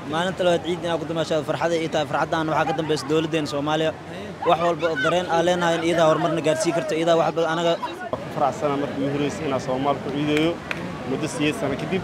maalinta labaad ciid inaa ku damaashaado farxada ii tahay farxaddan waxaa ka dambaysa dowladdeena soomaaliya wax walba oo dareen aa leenahay in iyadaa horumarna gaarsii karto iyadaa wax walba anaga ku faraxsana markii ugu horreysay inaan Soomaal ku ciidayo muddo sideed sano kadib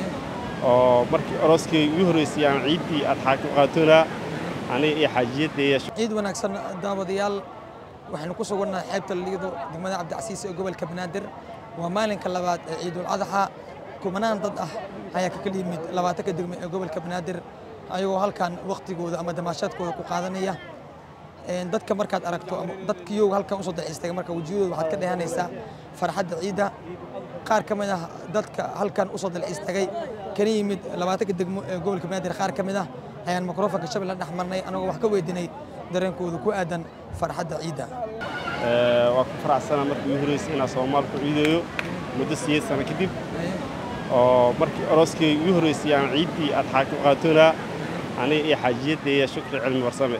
oo markii arooskay ugu horreysay aan ciiddii adxaa ku qaatona aniga iyo xaajiyadeeya ciid wanaagsan daawadayaal waxaynu ku sugannahay xeebta liido degmada cabdicasiis ee gobolka banaadir waa maalinka labaad ee ciidul adxa kumanaan dad ah ayaa ka kala yimid labaatanka degme ee gobolka banaadir ayagoo halkan wakhtigooda ama damaashaadkooda ku qaadanaya dadka markaad aragto ama dadkiyow halkan usoo daxiistay marka wejiyadooda waxaad ka dheehanaysaa farxadda ciidda qaar ka mid ah dadka halkan usoo dalxiistagay kana yimid labaatanka degmo ee gobolka banaadir qaar ka mid ah ayaan mikrofonka shabeelle dhex marnay anagoo wax ka weydiinay dareenkooda ku aadan farxadda ciidda waa ku faraxsana markii ugu horreysay inaan Soomaal ku ciidayo muddo sideed sano kadib oo markii arooskay ugu horreysay aan ciiddii adxaa ku qaatona aniga iyo xaajiyadeeya shukri cilmi warsame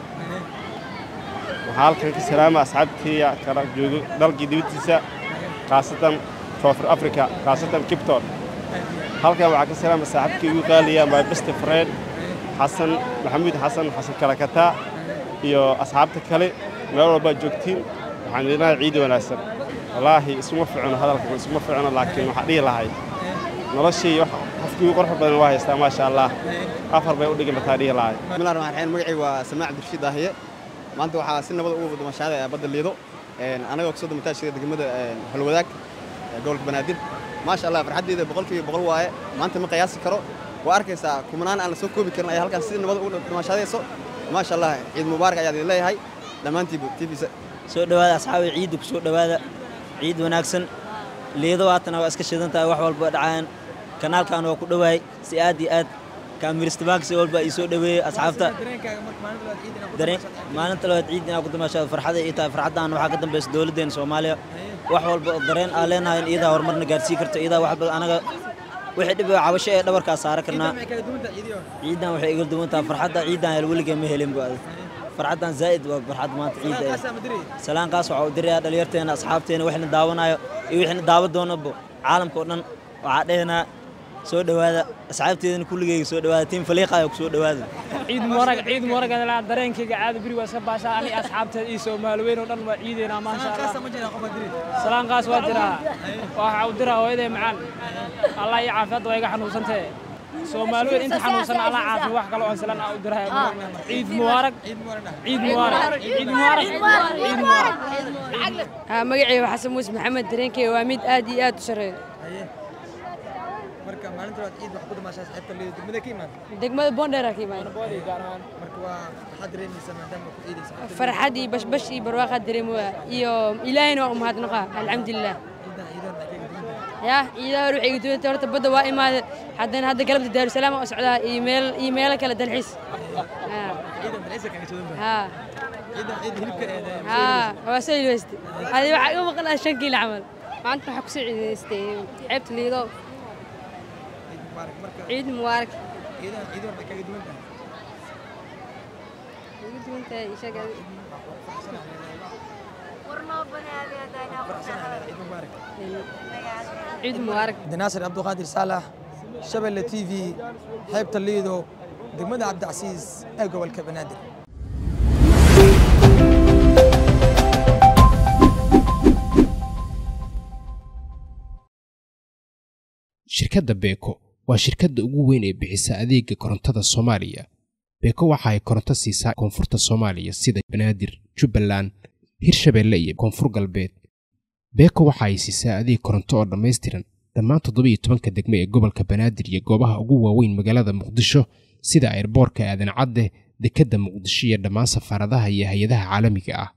waxaa halkan ka salaama asxaabteeya kala joogo dalkii dibaddiisa khaasatan koonfur africa khaasatan kipton halkan waxaa ka salaama saaxiibkii ugu qaaliya my best friend xasan maxamuud xasan xasan kalakataa iyo asxaabta kale meel walbaa joogtiin waxaan idinahay ciid wanaagsan wallaahi isuma ficno hadalka isuma ficno laakiin waxaa dhihi lahay noloshii qofkii ugu qorxa badan waa haystaa maasha allah afar bay u dhigantataa dhihi lahay bismillahi rahmaan rahiim magacii waa samaac abdirashiid daahiye maanta waxaa si nabad ugu damashaada badda liido anagoo kasoo damataashada degmada halwadaag gobolka banaadir maasha allah farxaddeeda boqolkiiba boqol waaye maanta ma qiyaasi karo waa arkaysaa kumanaan aan la soo koobi karin ayaa halkan si nabad ugu damashaadayso maasha allah ciid mubaarak ayaad idin leeyahay dhammaantiibu tvisa soo dhowaada asxaabi ciidda ku soo dhowaada ciid wanaagsan liido haatana waa iska shidan tahay wax walba dhacaan kanaalkan waa ku dhowahay si aad iyo aad kaamiristabaanka si walba ii soo dhoweeyey asxaabta maalinta labaad ciid inaa ku damaashaado farxada ii tahay farxaddan waxaa ka dambaysa dowladdeena soomaaliya wax walba oo dareen aa leenahay in iyadaa horumarna gaarsii karto iyadaa wax walba anaga wixii dhib cabasho ee dhabarkaa saara karnaa ciiddan waxay iga duwan tahay farxadda ciiddan hel weligee ma helin bu adag farxaddan zaa'id waa farxad maanta ciidda salaankaas waxaa u dirayaa dhalinyarteena asxaabteena wixna daawanayo iyo wixna daawa doonabo caalamka oo dhan waxaa dhehenaa soo dhowaada asxaabteedana kulligeyga soo dhowaada tiim faliiqayo ku soo dhowaada ciid mubarak ciid mubarak adalaa dareenkayga caada beri waa iska baashaa ani asxaabteed iyo soomaali weyn oo dhan waa ciideynaa maasha allah salaankaas waa jiraa waxa u diraa hooyaday macaan allah iyo caafiyadda waa iga xanuunsantee soomaali weyn inta xanuunsan allah caafi wax kale oo salaan u diraa ciid mubaarak ciid mubaarak ciid mubaarak ciid mubaarak magacayga waa xasan muuse maxamed dareenkayga waa mid aad iyo aad u sarreeyo marka maalinta labaad ciid wax ku damaashaa xeebta liido degmada ka imaad degmada boondheera ka imaada marka waa waxaad dareemaysaa maadaama ku ciidaysa farxad iyo bashbash iyo barwaaqaad dareemoya iyo ilaahayna waa u mahadnaqa alxamdulilah ya ciidaha hore waxay iga duwantay horta badda waa imaade haddana hadda galabta daarusalaam oo socdaa iyo meel iyo meelo kale dalxiis waa soo ilweyste adi waxaa iga maqan ah shan kiilo camal maanta waxaa kusoo ciidaystay xeebta liido ciid mubaarak ugu duwantahay isaga ciid mubaarak dinaasir cabduqaadir saalax shabeelle t v xeebta liido degmada cabdicasiis ee gobolka banaadir shirkadda beeko waa shirkadda ugu weyn ee bixisa adeega korontada soomaaliya beeko waxa ay koronto siisaa koonfurta soomaaliya sida banaadir jubbaland hirshabeelle iyo koonfur galbeed beeko waxa ay siisaa adeeg koronto oo dhammaystiran dhammaan toddobiiyo tobanka degme ee gobolka banaadir iyo goobaha ugu waaweyn magaalada muqdisho sida airboorka aadan cadde dekedda muqdisho iyo dhammaan safaaradaha iyo hay-adaha caalamiga ah